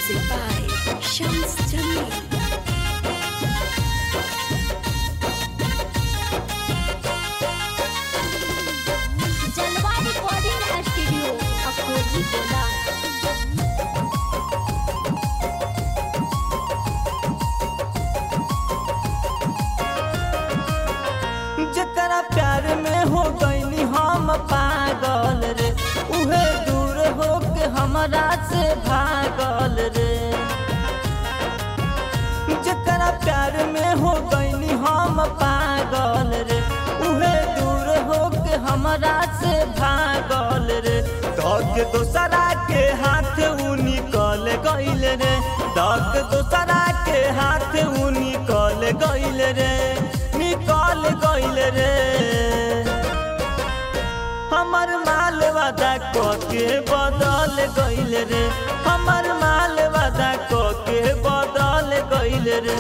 Music by Shams Jamil. जलवा recording studio Akoli गोला जकरा प्यार में हो गईनी हम पागल रे उहे दूर हो के हमरा से भागल रे जकरा प्यार में हो गईनी हम पागल रे उहे दूर हो के हमरा से भागल रे धक दोसरा के हाथ उ निकल गईल रे धक दोसरा के हाथ उ निकल गईल रे निकल गईल रे हमर माल वादा क के बदल गईल रे हमर माल वादा क के बदल गईल रे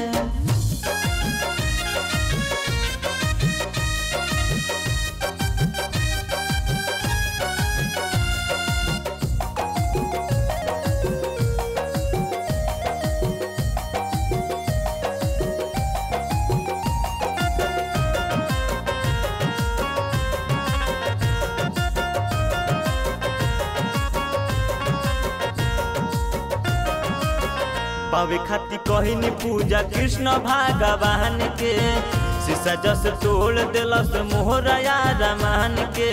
पावे खाती कहनी पूजा कृष्ण भगवान के शीशा जस तोड़ दिलस मोहरया रमान के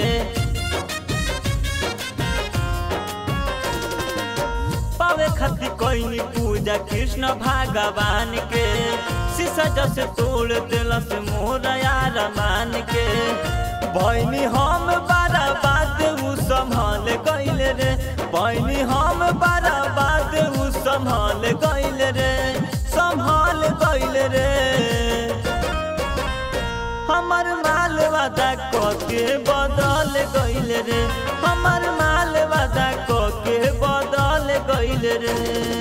पावे खाती कहनी पूजा कृष्ण भगवान के शीशा जस तोड़ दिलस मोहरया रमान के बहनी हम बारा बात उ संभाल गईल रे बहनी हम बारा बात उ संभाल गईल रे संभाल गईल रे हमर माल वादा क के बदल गईल रे हमर माल वादा क के बदल गईल रे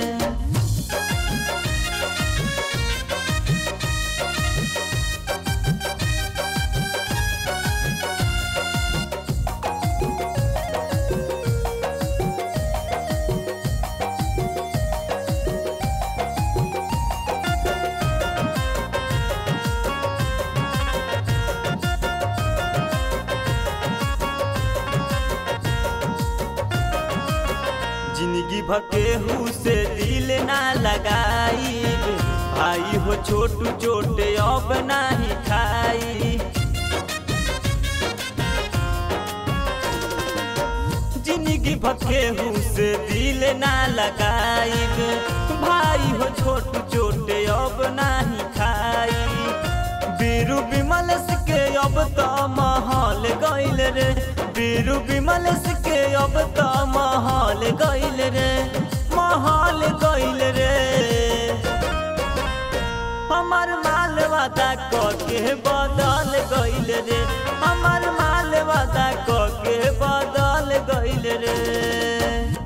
जिंदगी भकेहू से दिल ना लगाई भाई हो छोटू छोटे अब नाही खाई जिंदगी भकेहू से दिल ना लगाई भाई हो छोटू छोटे अब नाही खाई बीरू विमल के अब तो महल गईल रे बीरू विमल के अब तो महल गईल रे महल गईल रे हमर माल वादा क के बदल गईल रे हमर माल वादा क के बदल गईल रे